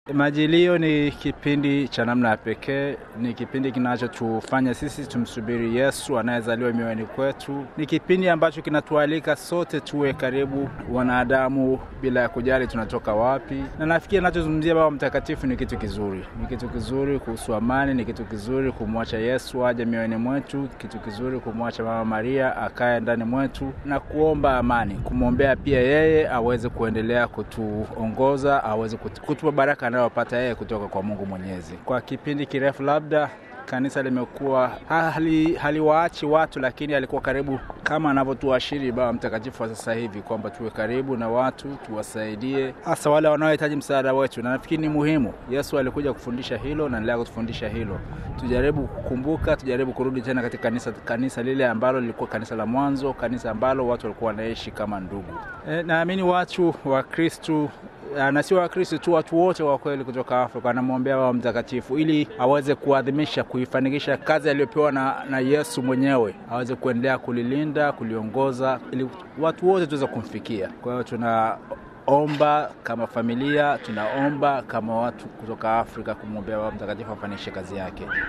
Majilio ni kipindi cha namna ya pekee, ni kipindi kinachotufanya sisi tumsubiri Yesu anayezaliwa mioyoni kwetu. Ni kipindi ambacho kinatualika sote tuwe karibu wanadamu bila ya kujali tunatoka wapi, na nafikiri anachozungumzia Baba Mtakatifu ni kitu kizuri, ni kitu kizuri kuhusu amani, ni kitu kizuri kumwacha Yesu aje mioyoni mwetu, kitu kizuri kumwacha Mama Maria akae ndani mwetu na kuomba amani, kumwombea pia yeye aweze kuendelea kutuongoza, aweze kutupa baraka anayopata yeye kutoka kwa Mungu Mwenyezi. Kwa kipindi kirefu labda kanisa limekuwa hali haliwaachi watu, lakini alikuwa karibu kama anavyotuashiri Baba Mtakatifu wa sasa hivi kwamba tuwe karibu na watu, tuwasaidie hasa wale wanaohitaji msaada wetu, na nafikiri ni muhimu. Yesu alikuja kufundisha hilo na endelea kutufundisha hilo. Tujaribu kukumbuka, tujaribu kurudi tena katika kanisa, kanisa lile ambalo lilikuwa kanisa la mwanzo, kanisa ambalo watu walikuwa wanaishi kama ndugu. E, naamini watu wa Kristu na sio Wakristo tu, watu wote wa kweli kutoka Afrika wanamwombea Baba Mtakatifu ili aweze kuadhimisha, kuifanikisha kazi aliyopewa na, na Yesu mwenyewe, aweze kuendelea kulilinda, kuliongoza, ili watu wote tuweze kumfikia. Kwa hiyo tunaomba kama familia, tunaomba kama watu kutoka Afrika kumwombea Baba Mtakatifu afanikishe kazi yake.